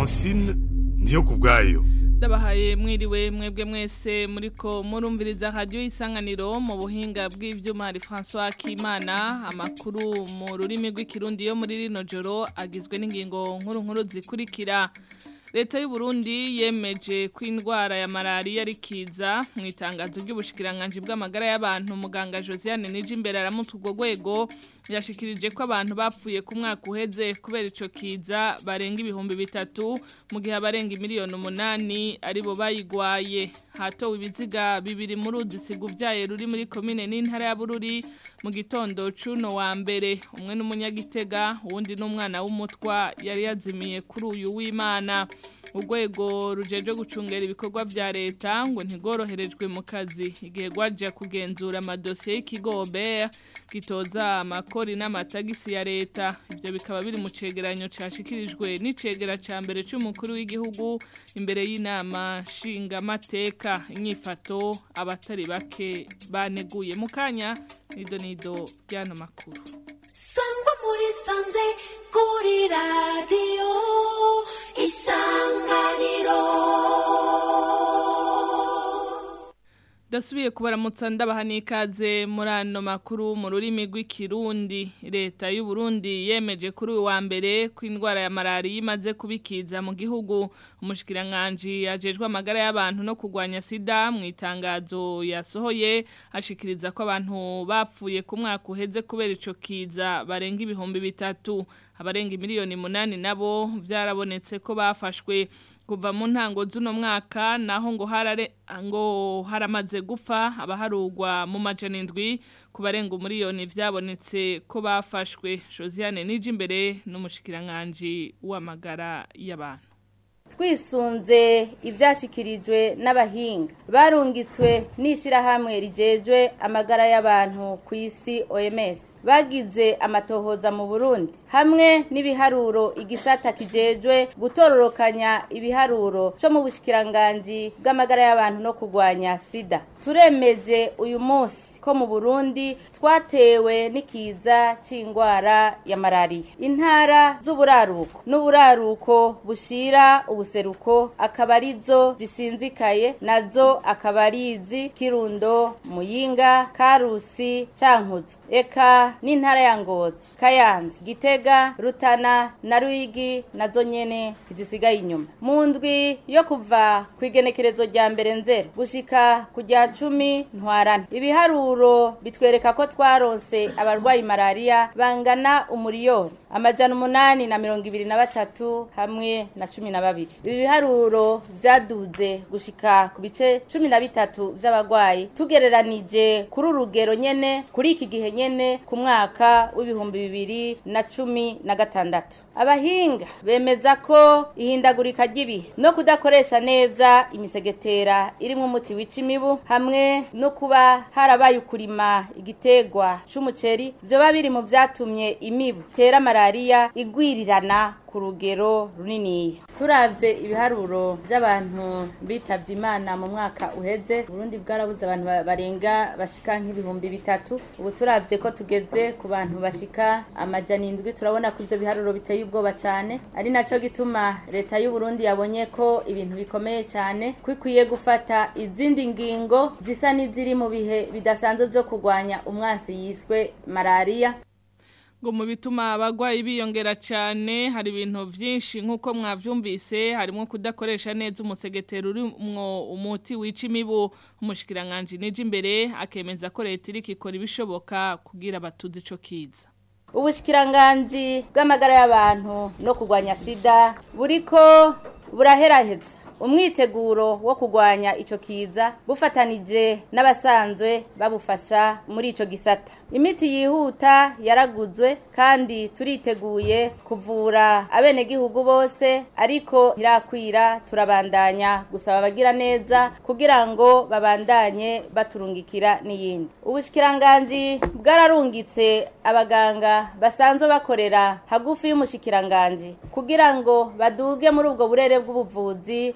francine ndiyo ku bwayo ndabahaye mwiriwe mwebwe mwese muriko murumviriza radio isanganiro mu buhinga bw'ivyuma hari François Kimana amakuru mu rurimi rw'ikirundi yo muri rino joro agizwe n'ingingo nkuru nkuru zikurikira Leta y'u Burundi yemeje ko indwara ya malaria ari kiza mu itangazo ry'ubushikiranganje bw'amagara y'abantu muganga Josiane Nijimbere aramutse urwo rwego yashikirije ko abantu bapfuye ku mwaka uheze kubera ico kiza barenga ibihumbi bitatu mu gihe abarenga miliyoni umunani aribo bayigwaye hatowe ibiziga bibiri muri udisigu vyaye ruri muri komine n'intara ya Bururi mu gitondo cuno wa mbere umwe n'umunyagitega uwundi n'umwana w'umutwa yari yazimiye kuri uyu w'Imana urwego rujeje gucungera ibikorwa vya leta ngo ntigoroherejwe mu kazi igihe gwaje kugenzura amadosiye y'ikigobe gitoza amakori n'amatagisi ya leta ivyo bikaba biri mu cegeranyo cashikirijwe n'icegera ca mbere c'umukuru w'igihugu imbere y'inama nshingamateka inyifato abatari bake baneguye mu kanya nido nido ryano makuru sangwa muri sanze kuri radiyo isanganiro Dasubiye kubaramutsa ndabaha n'ikaze muri ano makuru mu rurimi rw'ikirundi leta y'u Burundi yemeje kuri uyu wa mbere ko indwara ya malaria imaze kubikiza mu gihugu umushikiranganje yajejwe amagara y'abantu no kurwanya sida mu itangazo yasohoye ashikiriza ko abantu bapfuye ku mwaka uheze kubera ico kiza barenga ibihumbi bitatu abarenga miliyoni munani nabo vyarabonetse ko bafashwe kuva mu ntango z'uno mwaka naho ngo harare ngo haramaze gupfa abaharugwa mu majana indwi ku barenga umuriyoni vyabonetse ko bafashwe Josiane Nijimbere n'umushikiranganje w'amagara y'abantu twisunze ibyashyikirijwe n'abahinga barungitswe n'ishyirahamwe rigejwe amagara y'abantu ku isi OMS bagize amatohoza mu Burundi hamwe n'ibiharuro igisata kijejwe gutororokanya ibiharuro cyo mu bushikiranganje bw'amagara y'abantu no kurwanya sida turemeje uyu munsi ko mu Burundi twatewe n'ikiza c'ingwara ya malaria intara z'uburaruko n'uburaruko bushira ubuseruko akaba arizo zisinzikaye nazo akaba arizi kirundo muyinga karusi cankuzo eka n'intara ya ngozi kayanza gitega rutana na ruyigi nazo nyene zisigaye inyuma mu ndwi yo kuva ku igenekerezo rya mbere nzero gushika ku rya cumi ntwarana ibiharuro bitwereka ko twaronse abarwayi malaria bangana umuriyoni amajana umunani na mirongo ibiri na batatu hamwe na cumi na babiri ibi biharuro vyaduze gushika ku bice cumi na bitatu vy'abarwayi tugereranije kuri urugero nyene kuri iki gihe nyene ku mwaka w'ibihumbi bibiri na cumi na gatandatu abahinga bemeza ko ihindagurika ry'ibihe no kudakoresha neza imisegetera irimwo umuti wica imibu hamwe no kuba harabaye ukurima igitegwa c'umuceri vyoba biri mu vyatumye imibu tera malaria igwirirana ku rugero runini turavye ibiharuro by'abantu bitavye imana mu mwaka uheze Burundi bwarabuze abantu barenga bashika nk'ibihumbi bitatu ubu turavye ko tugeze ku bantu bashika amajana indwi turabona ko ivyo biharuro biteye ubwoba cyane ari naco gituma leta y'u Burundi yabonye ko ibintu bikomeye cyane kwikwiye gufata izindi ngingo zisa n'iziri mu bihe bidasanzwe byo kurwanya umwasi yiswe malaria ngo mu bituma abagwayi biyongera cyane hari ibintu byinshi nk'uko mwabyumvise harimo kudakoresha neza umusegetero urimwo umuti wica imibu umushikiranganje nije imbere akemeza ko leta iri ikora ibishoboka kugira abatuzi ico kiza ubushikiranganje bw'amagara y'abantu no kurwanya sida buriko buraheraheza umwiteguro wo kurwanya ico kiza bufatanije n'abasanzwe babufasha muri ico gisata imiti yihuta yaraguzwe kandi turiteguye kuvura abenegihugu bose ariko ntirakwira turabandanya gusaba abagira neza kugira ngo babandanye baturungikira n'iyindi ubushikiranganji bwararungitse abaganga basanzwe bakorera hagufi y'umushikiranganji kugira ngo baduge muri ubwo burere bw'ubuvuzi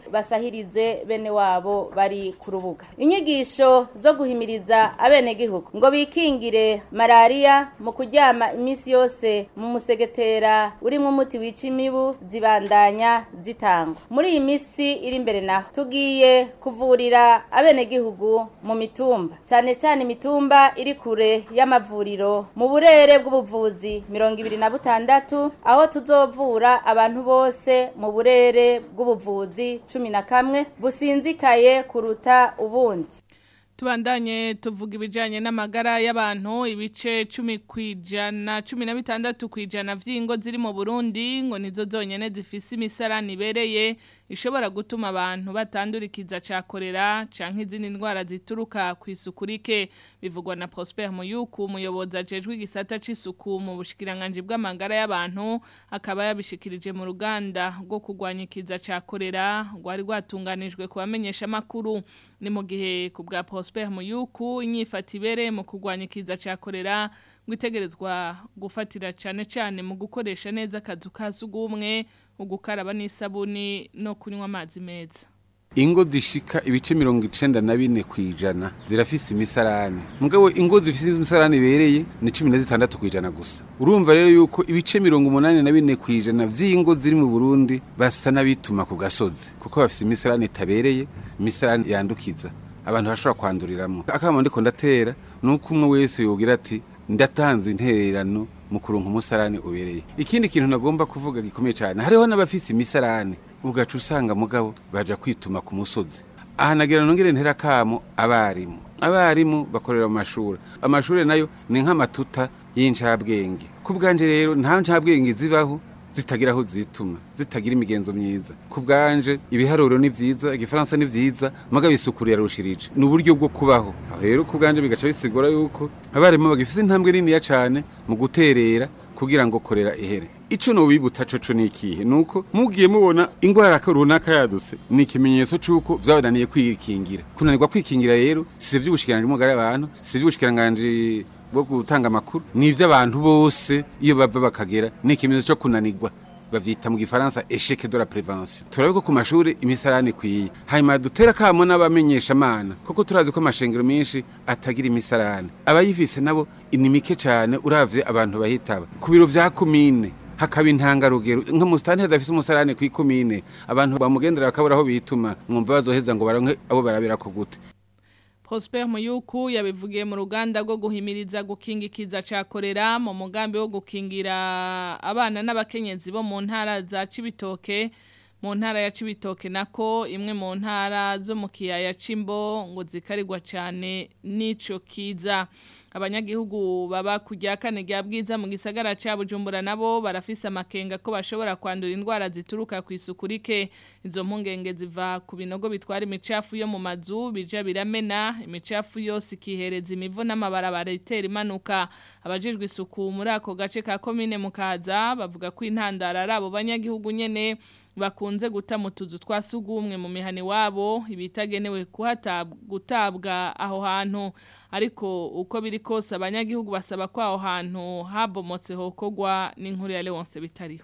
basahirize bene wabo bari ku rubuga inyigisho zo guhimiriza abenegihugu ngo bikingire malariya mu kuryama iminsi yose mu musegetera urimo umuti wica imibu zibandanya zitangwa muri iyi minsi iri imbere naho tugiye kuvurira abenegihugu mu mitumba cyane cyane imitumba iri kure y'amavuriro mu burere bw'ubuvuzi mirongo ibiri na butandatu aho tuzovura abantu bose mu burere bw'ubuvuzi cumi na kamwe businzikaye kuruta ubundi Tubandanye tuvuga ibijanye n'amagara y'abantu ibice 10 kwijana 16 kwijana vy'ingo ziri mu Burundi ngo nizo zonyene zifise imisarani ibereye ishobora gutuma abantu batandurikiza cakorera canke izindi ndwara zituruka ku isuku rike bivugwa na Prosper Muyuku umuyobozi ajejwe igisata c'isuku mu bushikiranganje bw'amagara y'abantu akaba yabishikirije mu ruganda rwo kurwanya ikiza cakorera rwari rwatunganijwe kubamenyesha makuru ni mu gihe ku bwa Prosper Muyuku inyifata ibereye mu kurwanya ikiza cakorera ngo itegerezwa gufatira cane cane mu gukoresha neza akazu ka sugumwe ugukaraba n'isabuni no kunywa amazi meza ingo zishika ibice mirongo icenda na bine kwijana zirafise imisarani mugabo ingo zifise imisarani ibereye ni cumi na zitandatu kwijana gusa urumva rero yuko ibice mirongo umunani na bine kwijana vy'ingo ziri mu burundi basa n'abituma ku gasozi kuko bafise imisarani itabereye imisarani yandukiza abantu bashobora kwanduriramwo akama ndiko ndatera nuko umwe wese yogira ati ndatanze intererano mu kuronka umusarani ubereye ikindi kintu nagomba kuvuga gikomeye cyane hariho n'abafise imisarani ugaca usanga mugabo baja kwituma ku musozi aha nagira nongere ntera kamo abarimu abarimu bakorera mu mashuri amashuri nayo ni nk'amatuta y'incabwenge ku bwanje rero nta ncabwenge zibaho zitagira aho zituma zitagira imigenzo myiza ku bwanje ibiharuro ni vyiza igifaransa ni vyiza mugabo isuku yarushirije ni uburyo bwo kubaho aho rero ku bwanje bigaca bisigura yuko abarimu bagifise intambwe niniya cane mu guterera kugira ngo korera ihere ico nobibutsa coco nikihe nuko mugiye mubona ingwara runaka yaduse ni ikimenyetso c'uko vyabananiye kwikingira kunanirwa kwikingira rero si vy'ubushikiranganji bw'umugara y'abantu si vy'ubushikiranganji bwo gutanga amakuru ni ivy'abantu bose iyo bava bakagera ni ikimenyetso co kunanirwa bavyita mu gifaransa échec de la prévention turabe ko ku mashuri imisarani ikwiye hanyuma dutera kamo n'abamenyesha amana kuko turazi ko amashengero menshi atagira imisarani abayifise nabo ni mike cane uravye abantu bahitaba ku biro vya komine hakaba intangarugero nka musitani hadafise umusarani kw'ikomine abantu bamugendera bakabura aho bituma mwumva bazoheza ngo baronke abo barabirako gute Prosper Muyuku yabivugiye mu ruganda rwo guhimiriza gukingikiza cakorera mu mugambi wo gukingira abana n'abakenyezi bo mu ntara za Cibitoke mu ntara ya Cibitoke nako imwe mu ntara zo mu kiyaya Cimbo ngo zikarirwa cyane nico kiza abanyagihugu baba kujya kane rya bwiza mu gisagara ca Bujumbura nabo barafise amakenga ko bashobora kwandura indwara zituruka ku isuku rike izo mpungenge ziva ku binogo bitwara imicafu yo mu mazu bija biramena imicafu yose ikihereza imivo n'amabarabara itera imanuka abajijwe isuku muri ako gace ka komine mukaza bavuga ko intandara ari abo banyagihugu nyene bakunze guta mu tuzu twa sugumwe mu mihani wabo ibitagenewe kuhatabwa gutabwa aho hantu ariko uko biri kose abanyagihugu basaba ko aho hantu habomotse hokogwa n'inkuru ya Leonce bitariho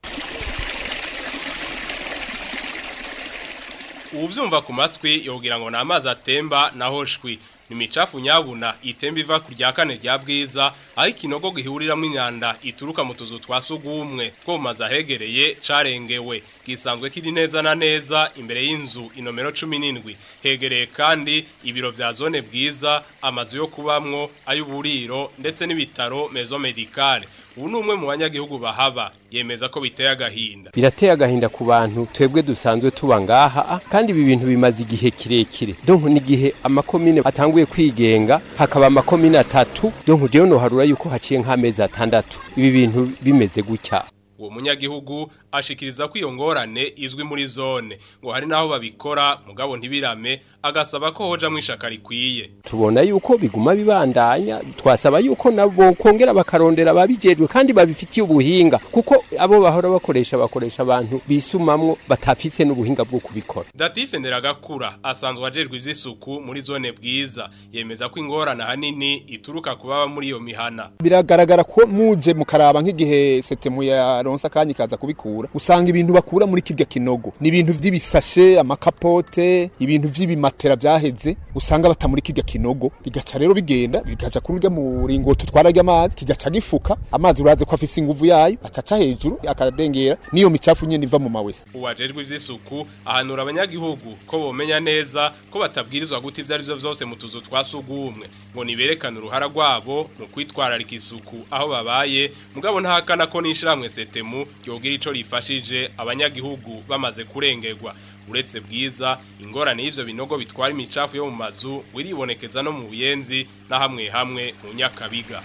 ubyumva ku matwi yogira ngo ni amazi atemba naho shwi ni imicafu nyabuna itemba iva ku rya kane rya bwiza aho ikinogo gihuriramo imyanda ituruka mu tuzu twa sugumwe two mu mazu ahegereye carengewe gisanzwe kiri neza na neza imbere y'inzu inomero cumi n'indwi hegereye kandi ibiro vya zone bwiza amazu yo kubamwo ay'uburiro ndetse n'ibitaro mezo medicale ubu ni umwe mu banyagihugu bahaba yemeza ko biteye agahinda birateye agahinda ku bantu twebwe dusanzwe tuba ngaha kandi ibi bintu bimaze igihe kirekire donko n'igihe amakomine atanguye kwigenga hakaba amakomine atatu donko jewe noharura yuko haciye nk'amezi atandatu ibi bintu bimeze gutya uwo munyagihugu ashikiriza ko iyo ngorane izwi muri zone ngo hari naho babikora mugabo ntibirame agasaba ko hoja mwishaka rikwiye tubona yuko biguma bibandanya twasaba yuko nabo kongera bakarondera babijejwe kandi babifitiye ubuhinga kuko abo bahora bakoresha bakoresha abantu bisumamwo batafise n'ubuhinga bwo kubikora Datif Nderagakura asanzwe ajejwe ivy'isuku muri zone bwiza yemeza ko ingorane hanini ituruka kubaba muri iyo mihana biragaragara ko muje mukaraba nk'igihe setemu ya yaronse akanya ikaza kubikura usanga ibintu bakura muri kirya kinogo ni ibintu vy'ibisashe amakapote ibintu vy'ibimatera vyaheze usanga bata muri kirya kinogo bigaca rero bigenda bigaca kuri urya muringoti utwara amazi kigaca gifuka amazi uraze ko afise inguvu yayo acaca hejuru akadengera niyo micafu nyene iva mu mawese uwajejwe ivy'isuku ahanura abanyagihugu ko bomenya neza ko batabwirizwa guta ivyo arivyo vyose mu tuzu twa sugumwe ngo niberekane uruhara rwabo mu kwitwararika isuku aho babaye mugabo ntahakana ko n'ishiramwe setemu ryogira ico rifashije abanyagihugu bamaze kurengerwa uretse bwiza ingorane y'ivyo binogo bitwara imicafu yo mu mazu wiribonekeza no mu buyenzi na hamwe hamwe mu nyakabiga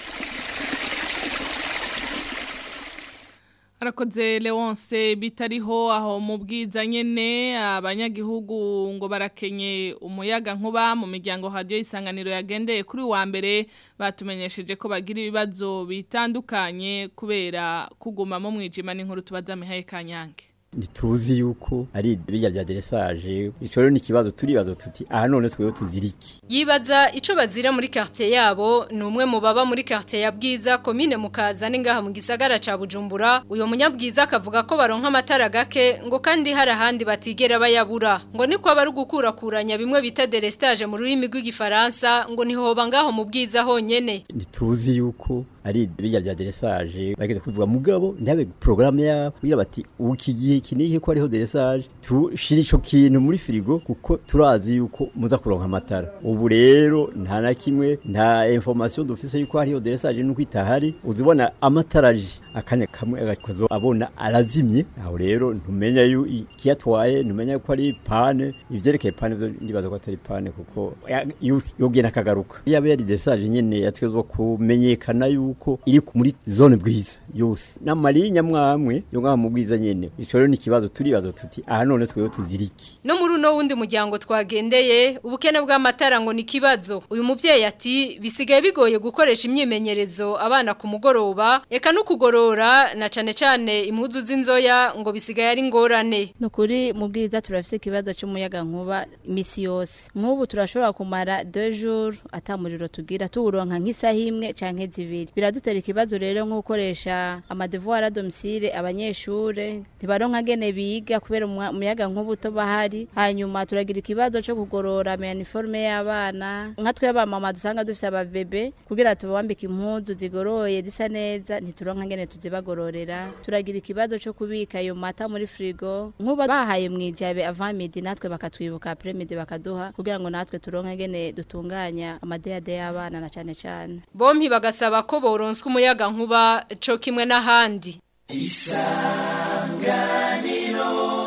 Arakoze Leonce bitariho aho mu bwiza nyene abanyagihugu ngo barakenye umuyaga nkuba mu miryango radio isanganiro yagendeye kuri wa mbere batumenyesheje ko bagira ibibazo bitandukanye kubera kuguma mu mwijima n'inkuru tubaza Mihaye Kanyange ntituzi yuko ari bijya bya deresaje ico rero ni ikibazo turibazo tuti aha none twewe tuziriki yibaza ico bazira muri quartier yabo ni umwe mu baba muri quartier ya Bwiza commune mukaza ningaha mu gisagara ca Bujumbura uyo munyabwiza akavuga ko baronka amatara gake ngo kandi hari ahandi batigera bayabura ngo niko aba ari gukurakuranya bimwe bita derestage mu rurimi rw'igifaransa ngo nihoba ngaho mu bwiza honyene ntituzi yuko ari bijya bya deresaje bageze kuvuga mugabo ndabe programme ya kugira bati ukigiye kiniki ko ariho deresaje tushira ico kintu muri firigo kuko turazi yuko muza kuronka amatara ubu rero nta na kimwe nta information dufise yuko hariho deresaje nuko itahari uzibona amataraje akanya kamwe agakozo abona arazimye aho rero ntumenya yu ikiyatwaye ntumenya ko ari pane ivyerekeye pane byo ndibaza ko atari pane kuko yogena akagaruka yabe yari deresaje nyene yatwezwa kumenyekana yu yuko iri muri zone bwiza yose n'amarinya mwamwe yo ngaha mu bwiza nyene ico rero ni kibazo turibazo tuti aha none twewe tuziriki no muri uno wundi muryango twagendeye ubukene bw'amatara ngo ni kibazo uyu muvyeyi ati bisigaye bigoye gukoresha imyimenyerezo abana ku mugoroba eka no kugorora na cane cane impuzu z'inzoya ngo bisigaye ari ngorane nukuri mu bwiza turafise ikibazo cy'umuyaga nkuba imisi yose nk'ubu turashobora kumara 2 jours atamuriro tugira tuwuronka nk'isaha imwe canke zibiri biradutera ikibazo rero nko gukoresha amadevoir à domicile abanyeshure ntibaronka gene biga kubera umuyaga nkuba to bahari hanyuma turagira ikibazo cyo kugorora uniforme y'abana nka twe abamama dusanga dufite ababebe kugira tubambike impuzu zigoroye zisa neza ntituronka gene tuzibagororera turagira ikibazo cyo kubika ayo mata muri frigo nkuba bahaye mwijabe avant midi natwe bakatwibuka après midi bakaduha kugira ngo natwe turonke gene dutunganya amadeyade y'abana na cane cane bompi bagasaba ko boronswa umuyaga nkuba co kimwe n'ahandi isanganiro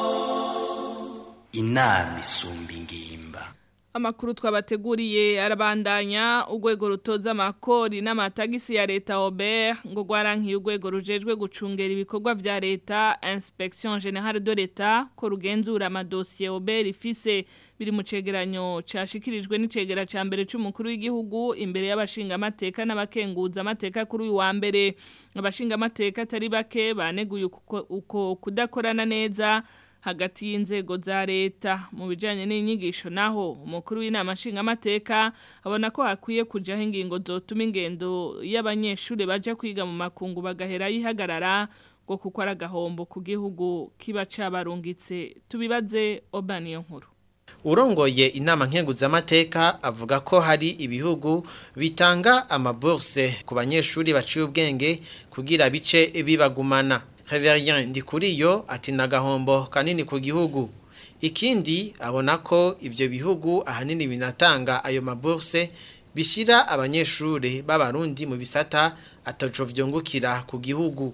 inama isumba ingimba Amakuru twabateguriye arabandanya urwego rutoza amakori n'amatagisi ya leta Robert ngo gwarankiye urwego rujejwe gucungera ibikorwa vya leta Inspection Generale de l'Etat ko rugenzura amadosiye Robert ifise biri mu cegeranyo cashikirijwe n'icegera ca mbere c'umukuru w'igihugu imbere y'abashinga amateka n'abakenguza amateka kuri uyu wa mbere abashinga amateka atari bake baneguye uko kudakorana neza hagati y'inzego za leta mu bijanye n'inyigisho naho umukuru w'inama nshingamateka abona ko hakwiye kujaho ingingo zotuma ingendo y'abanyeshuri baja kwiga mu makungu bagahera yihagarara ngo kuko ari agahombo ku gihugu kiba cabarungitse tubibaze obaniyo nkuru urongoye inama nkenguzamateka avuga ko hari ibihugu bitanga amaburse ku banyeshuri baciye ubwenge kugira bice bibagumana Reverien Ndikuriyo ati nagahombo kanini ku gihugu ikindi abona ko ivyo bihugu ahanini binatanga ayo maburse bishira abanyeshuri b'abarundi mu bisata ataco vyongukira ku gihugu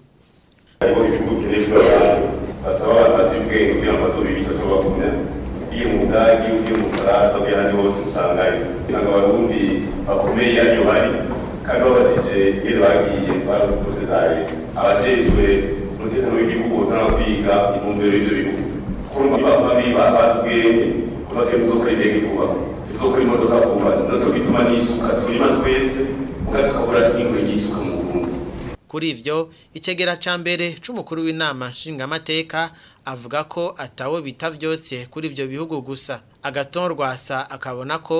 basaba abantu ubwenge kugira ngo bazobe bitatu bagumya iyo mu budagi iyo mu faransa iyo ahandi hose usangayo usanga abarundi bakomeye ariyo bari kandi babajije iyo bagiye barazi kose nabi abajejwe umutekano w'igihugu utanga kwiga intumbero y'ivyo bihugu kuko babi batubwenge ko basiye kuzokora indege vuba tuzokora imodoka vuba nazo bituma n'isuka turima twese mugabo tukabura ingo y'isuka mu burundi kuri ivyo icegera ca mbere c'umukuru w'inama nshingamateka avuga ko atawe bita vyose kuri ivyo bihugu gusa agaton rwasa akabona ko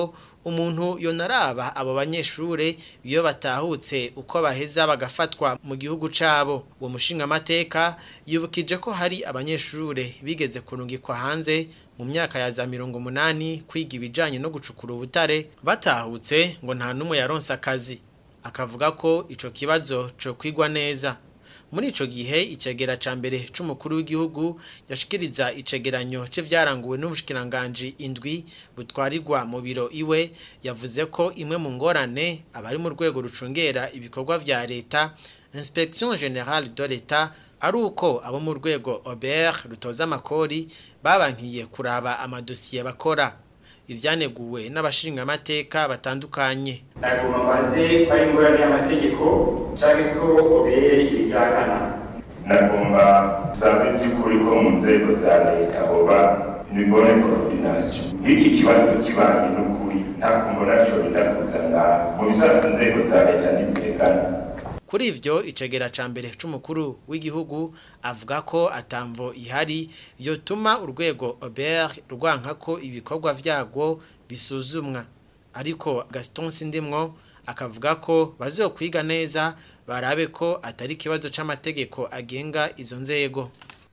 umuntu yonaraba abo banyeshure iyo batahutse uko baheza bagafatwa mu gihugu cabo uwo mushinga amateka yibukije ko hari abanyeshure bigeze kurungikwa hanze mu myaka ya za mirongo umunani kwiga ibijanye no gucukura ubutare batahutse ngo nta n'umwe yaronse akazi akavuga ko ico kibazo co kwigwa neza muri ico gihe icegera ca mbere c'umukuru w'igihugu yashikiriza icegeranyo c'ivyaranguwe n'ubushikiranganje indwi butwarirwa mu biro iwe yavuze ko imwe mu ngorane abari mu rwego rucungera ibikorwa vya leta Inspection Générale de l'État ari uko abo mu rwego Aubert rutoza amakori babankiye kuraba amadosiye bakora ivyaneguwe n'abashinga amateka batandukanye nagomba mbaze ko ari ingorane y'amategeko canke ko obere ibijyakana nagomba sabe by'ukuri ko mu nzego za leta hoba imibone coordination nk'iki kibazo kibaye n'ukuri nta kumbona co bindakuzana mu bisanzwe inzego za leta ntizirengana Kuri ivyo icegera ca mbere c'umukuru w'igihugu avuga ko atamvo ihari yotuma urwego Aubert rwanka ko ibikorwa vyago bisuzumwa ariko Gaston Sindimwo akavuga ko bazokwiga neza barabe ko atari kibazo c'amategeko agenga izo nzego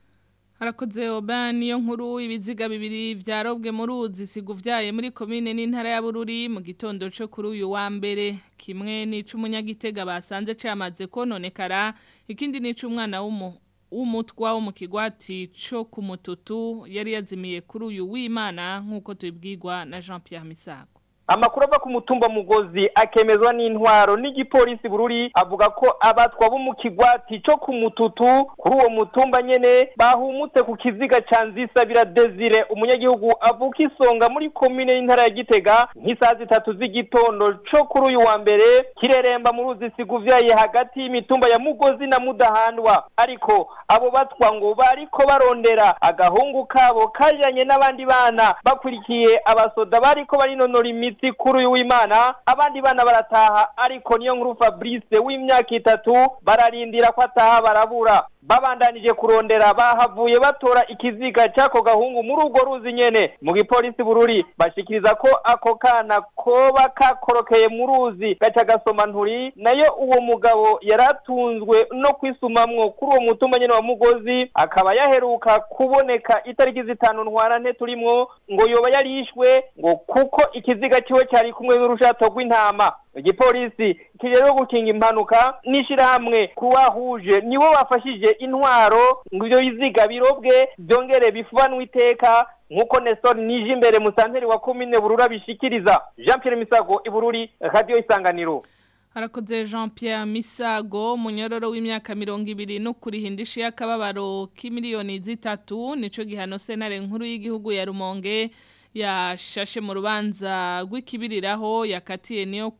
Harakoze oba niyo nkuru ibiziga bibiri vyarobwe mu ruzi siguvyaye muri komine n'intara ya Bururi mu gitondo cyo kuri uyu wa mbere kimwe n'icumunyagitega basanze cyamaze kononekara ikindi n'icumwana w'umu w'umutwa wo mu kigwati cyo ku mututu yari yazimiye kuri uyu w'Imana nkuko tubibwirwa na Jean Pierre Misago amakuru ava ku mutumba mugozi akemezwa n'intwaro n'igipolisi bururi avuga ko abatwa bo mu kigwati cyo ku mututu kuri uwo mutumba nyene bahumutse ku kiziga ca nzisabira desire umunyagihugu avuka isonga muri komine y'intara ya gitega nk'isaha zitatu z'igitondo co kuri uyu wa mbere kireremba mu ruzi siguvyaye hagati y'imitumba ya mugozi na mudahandwa ariko abo batwa ngo bariko barondera agahungu kabo kajanye n'abandi bana bakurikiye abasoda bariko barinonora imitsi iminsi kuri uyu w'imana abandi bana barataha ariko niyo nkuru fabrice w'imyaka itatu bararindira ko ataha barabura babandanije kurondera bahavuye batora ikiziga cy'ako gahungu muri urwo ruzi nyene mu gipolisi bururi bashikiriza ko ako kana koba kakorokeye mu ruzi gaca gasoma nturi nayo uwo mugabo yaratunzwe no kwisumamwo kuri uwo mutumba nyene wa mugozi akaba yaheruka kuboneka itariki zitanu ntwarante turimwo ngo yoba yarishwe ngo kuko ikiziga ciwe cyari kumwe n'urushato rw'intama igipolisi kijejwe gukinga impanuka n'ishirahamwe kuwahuje nibo bafashije intwaro ngo ivyo biziga birobwe byongere bifubanwe iteka nk'uko Nestor nije imbere musanteri wa komine burura bishikiriza Jean Pierre Misago ibururi radio isanganiro Harakoze Jean Pierre Misago munyororo w'imyaka mirongo ibiri no kurihindisha y'akababaro k'imiliyoni zitatu nico gihano senare nkuru y'igihugu ya Rumonge yashashe mu rubanza rw'ikibiriraho yakatiye niyo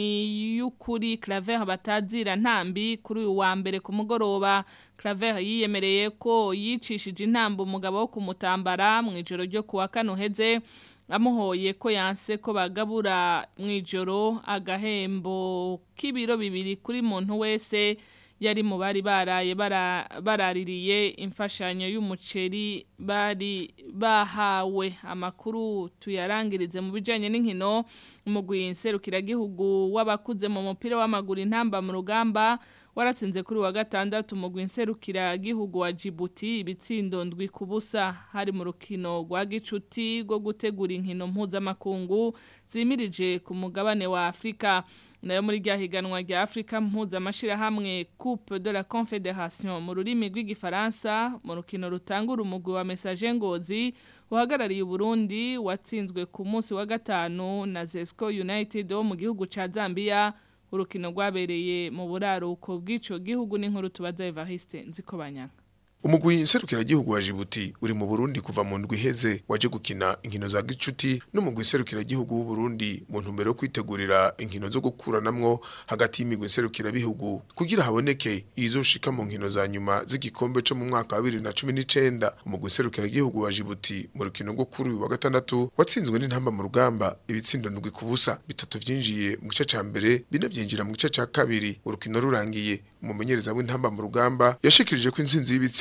ni yukuri Claver batazira ntambi kuri uyu wa mbere ku mugoroba Claver yiyemereye ko yicishije intambo umugabo wo kumutambara mu ijoro ryo kuwa kane uheze amuhoye ko yanse ko bagabura mu ijoro agahembo k'ibiro bibiri kuri muntu wese yari mu bari baraye baraririye imfashanyo y'umuceri bari bahawe amakuru tuyarangirize mu bijyanye n'inkino umugwi nserukiragihugu w'abakuze mu mupira w'amaguru intamba mu rugamba waratsinze kuri wa gatandatu umugwi nserukiragihugu wa Djibouti ibitsindo ndwi ku busa hari mu rukino rwa gicuti rwo gutegura inkino mpuzamakungu zimirije ku mugabane wa Afurika nayo muri rya higanwa rya Afrika mpuzamashirahamwe Coupe de la Confédération mu rurimi rw'igifaransa mu rukino rutangura umugwi wa Message Ngozi uhagarariye Burundi watsinzwe ku munsi wa gatanu na Zesco United wo mu gihugu ca Zambia urukino rwabereye mu buraruko bw'ico gihugu n'inkuru tubaza Evariste Nzikobanyanga umugwi nserukiragihugu wa Djibouti uri mu Burundi kuva mu ndwi iheze waje gukina inkino za gicuti n'umugwi nserukiragihugu w'u Burundi mu ntumbero yo kwitegurira inkino zo gukuranamwo hagati y'imigwi nserukirabihugu kugira haboneke izoshika mu nkino za nyuma z'igikombe cyo mu mwaka wa 2019 umugwi nserukiragihugu wa Djibouti mu rukino rwo kuri uyu wa gatandatu watsinzwe n'intamba mu rugamba ibitsindo ndwi ku busa bitatu vyinjiye mu gice ca mbere bine vyinjira mu gice ca kabiri urukino rurangiye umumenyereza w'intamba mu rugamba yashikirije ko intsinzi y'ibitsi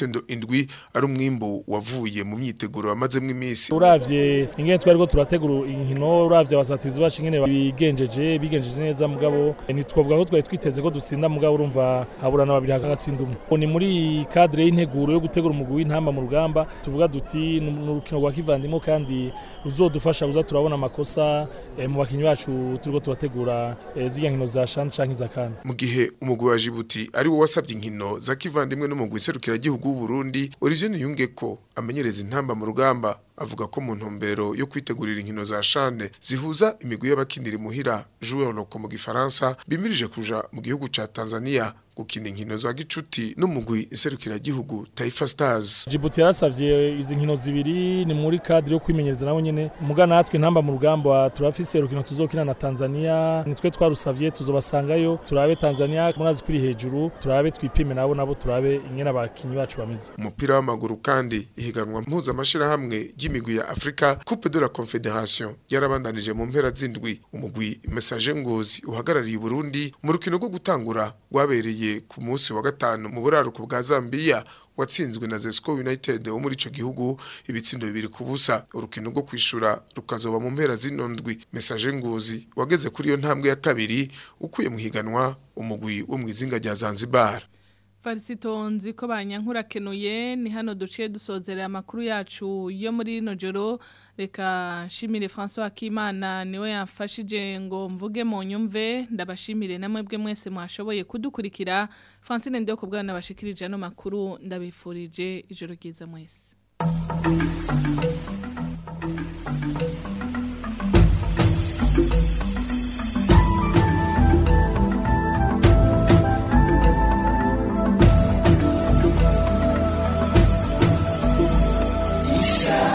ibitsindo indwi ari umwimbu wavuye mu myiteguro wamazemwo iminsi uravye ingene twari ko turategura inkino uravye abasatizi bacu ingene bigenjeje bigenjeje neza mugabo ntitwavuga ko twari twiteze ko dutsinda mugabo urumva haburana babiri hagatsinda umwe ni muri cadre y'integuro yo gutegura umugwi w'intamba mu rugamba tuvuga duti ni urukino rwa kivandimwe kandi ruzodufasha kuza turabona amakosa eh, mu bakinyi bacu turiko turategura eh, zirya nkino za shani canke za kana mu gihe umugwi wa Djibouti ari wo wasabye inkino za kivandimwe n'umugwi serukiragihugu w'u Burundi Origene Yungeko amenyereza intamba mu rugamba avuga ko mu ntumbero yo kwitegurira inkino za shane zihuza imigwi y'abakinira imuhira joueur loco mu gifaransa bimirije kuja mu gihugu ca Tanzania gukina inkino za gicuti n'umugwi iserukiragihugu Taifa Stars Djibouti yarasavye izi nkino zibiri ni muri cadre yo kwimenyereza nabo nyene muga natwe ntamba mu rugamba turafise urukino tuzokina na Tanzania nitwe twarusavye tuzobasangayo turabe Tanzania murazi kuri hejuru turabe twipime nabo nabo turabe ingene abakinyi bacu bameze umupira w'amaguru kandi ihiganwa mpuzamashira hamwe ry'imigwi ya Afrika Coupe de la Confederation yarabandanije mu mpera z'indwi umugwi Message Ngozi uhagarariye Burundi mu rukino rwo gutangura rwabereye ku munsi wa gatanu mu buraruko bwa Zambia watsinzwe na Zesco United wo muri ico gihugu ibitsindo bibiri ku busa urukino rwo kwishura rukazoba mu mpera z'inondwi Message Ngozi wageze kuri iyo ntambwe ya kabiri ukuye mu higanwa umugwi wo mu izinga rya Zanzibar Farisito nzi ko banyankurakenuye ni hano duciye dusozera amakuru yacu yo muri rino joro reka nshimire François Akimana niwe yamfashije ngo mvuge mu nyumve ndabashimire namwe bwe mwese mwashoboye kudukurikira Francine ndiyo kubwana bashikirije ano makuru ndabifurije ijoro ryiza mwese Isa